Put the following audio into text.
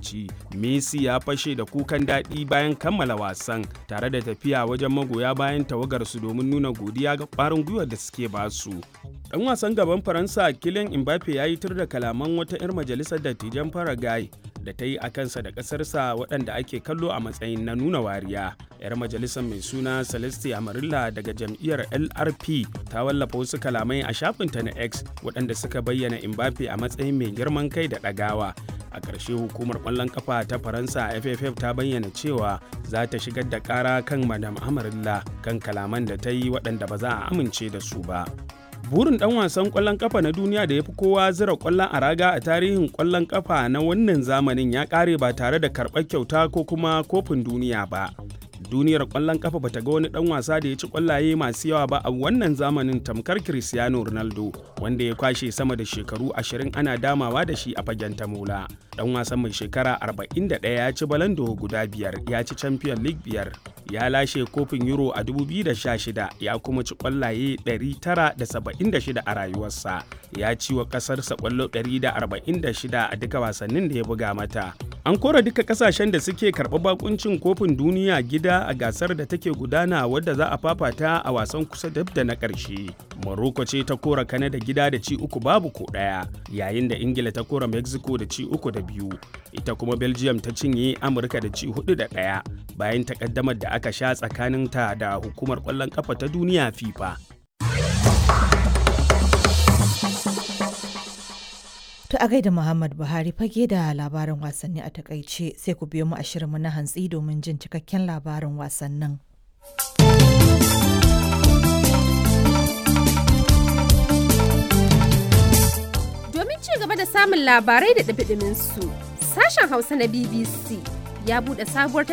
lokaci messi ya fashe da kukan daɗi bayan kammala wasan tare da tafiya wajen magoya bayan tawagarsu domin nuna godiya ga ƙwarin gwiwar da suke basu dan wasan gaban faransa kylian mbappe ya yi tur da kalaman wata 'yar majalisar dattijan paraguay da ta yi a kansa da ƙasarsa waɗanda ake kallo a matsayin na nuna wariya 'yar majalisar mai suna celeste amarilla daga jam'iyyar lrp ta wallafa wasu kalamai a shafinta na x waɗanda suka bayyana mbappe a matsayin mai girman kai da ɗagawa a ƙarshe hukumar ƙwallon kafa ta faransa ff ta bayyana cewa za ta shigar da ƙara kan madam amarilla kan kalaman da ta yi waɗanda ba za a amince da su ba burin dan wasan kwallon kafa na duniya da ya fi kowa zira kwallon a raga a tarihin kwallon kafa na wannan zamanin ya kare ba tare da karɓar kyauta ko kuma kofin duniya ba duniyar kwallon kafa bata ga wani dan wasa da ya ci kwallaye masu yawa ba a wannan zamanin tamkar cristiano ronaldo wanda ya kwashe sama da shekaru 20 ana damawa da shi a fagen tamola dan wasan mai shekara 41 ya ci balando guda biyar ya ci champion league biyar ya lashe kofin euro a 2016 ya kuma ci kwallaye 976 a rayuwarsa ya ci wa kasarsa kwallo 146 a duka wasannin da ya buga mata an kora duka kasashen da suke karɓar bakuncin kofin duniya gida a gasar da take gudana wadda za a fafata a wasan kusa dab da na ƙarshe morocco ce ta kora kanada gida da ci uku babu ko ɗaya yayin da ingila ta kora mexico da ci uku da biyu ita kuma belgium ta cinye amurka da ci hudu da ɗaya bayan takaddamar da aka sha tsakaninta da hukumar ƙwallon ƙafa ta duniya fifa To a gaida Muhammad Buhari fage da labarin wasanni a takaice sai ku biyo mu a shirinmu na hantsi domin jin cikakken labarin wasannin. Domin ci gaba da samun labarai da ɗabiɗimin su, sashen Hausa na BBC ya buɗe sabuwar